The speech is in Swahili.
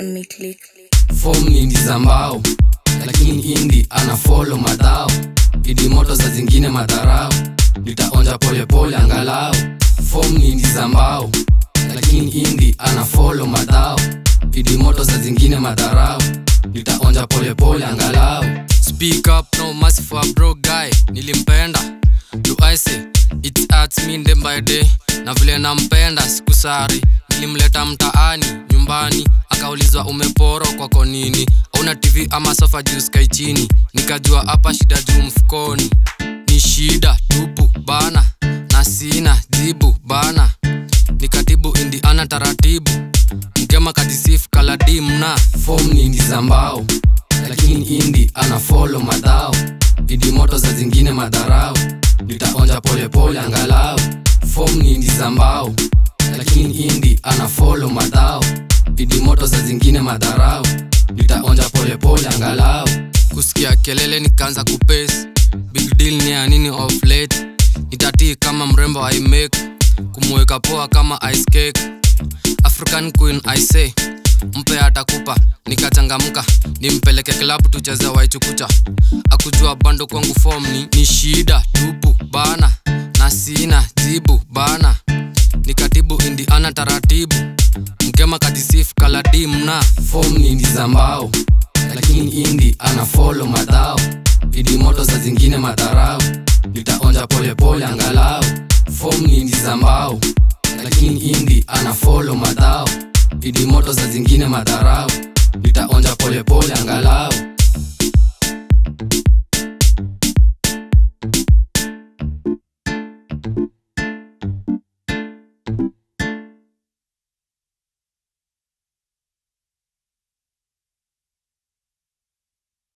umeclick fom ni ndi za mbao lakini indi ana folo madhao idi moto za zingine madharau nitaonja polepole angalau fom ni ndi za mbao lakini indi ana folo madhao idi moto za zingine madharau nitaonja polepole angalau Speak up, no mercy for a broke guy. Nilimpenda, do I say it's at me day by day. Na vile nampenda sikusari, nilimleta mtaani nyumbani, akaulizwa umeporo kwako nini? Una TV ama sofa juu sky chini? Nikajua hapa shida juu mfukoni, ni shida tupu bana, na sina jibu bana. Nikatibu indiana taratibu, mgema kadisifu kaladimna fom ni ndi za mbao lakini indi ana folo madhao idi moto za zingine madharau nitaonja polepole angalau fom ni ndi za mbao lakini indi ana folo madhao idi moto za zingine madharau nitaonja polepole angalau kusikia kelele nikaanza kupesi big deal ni ya nini of late nitatii kama mrembo i make kumweka poa kama ice cake african queen i say mpe atakupa nikachangamka nimpeleke klabu tucheze waichukucha akujua bando kwangu fom ni, ni shida tupu bana na sina jibu bana nikatibu indiana taratibu mgema kajisifu kaladimna fom ni ndi za mbao lakini indi ana folo madhao idi moto za zingine madharau nitaonja polepole angalau fom ni ndi za mbao lakini indi ana folo madhao idi moto za zingine madharau nitaonja polepole angalau